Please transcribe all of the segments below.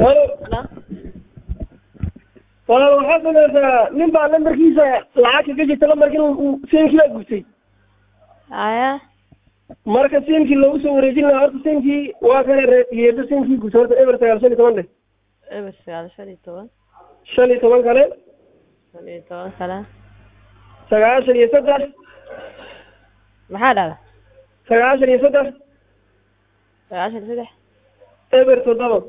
halo Halo? walaal waxaad samaysaa nin baa lambarkiisa lacag kaga jirta lambarkiina uu siinkii baa gubtay haya marka siinkii loogu soo wareejin lahaa horta siinkii waa kana reeyeedo siinkii gubtay horta eber sagaal shan iyo toban dheh eber sagaal shan iyo toban shan iyo toban kale shan iyo toban kale sagaashan iyo saddex maxaa dhahda sagaashan iyo saddex sagaashan iyo saddex eber toddoba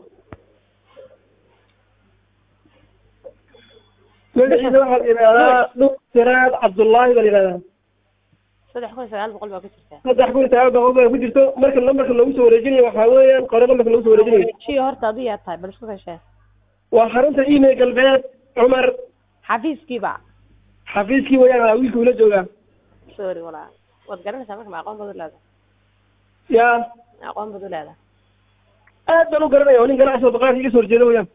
magaciisa waxaa la yidhahdaa dhul siraad cabdullaahi baa la yidhahdaa saddex kun iyo sagaal boqol baa ku jirta saddex kun iyo sagaal boqol baa ku jirto marka lambarka loogu soo wareejinayo waxaa weeyaan qore lambarka loogu soo wareejinayo jiyo horta aduu yaa tahay bal isku kashee waa xarunta email galbeed cumar xafiiskiiba xafiiskii wayaan aa wiilka ula joogaa sorry walaa waad garanaysaa marka ma aqoon baad u leedahay yaa ma aqoon baad u leedahay aad baan u garanaya oo nin ganacsi oo baqaarka iga soo horjeeda wayaan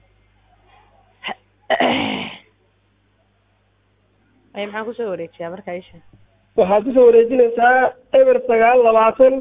ay maxaan kusoo wareejiyaa marka isha waxaad kusoo wareejinaysaa eber sagaal labaatan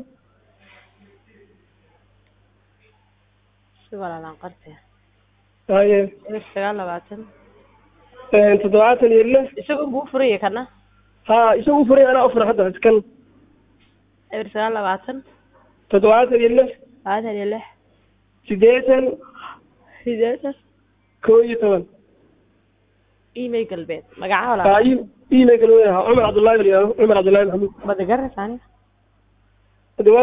si walaalaan qartee haye eber sagaal labaatan toddobaatan iyo lix isagu buu furaya kana ha isagu furay anaa u furay hadda iskan eber sagaal labaatan toddobaatan iyo lix labaatan iyo lix sideetan sideetan koo iyo toban email galbeed magaca ha walaa email kale weyn ahaa cumar cabdullahi bal yihahdo cumar cabdullahi maxamuud bada garanaysaa aniga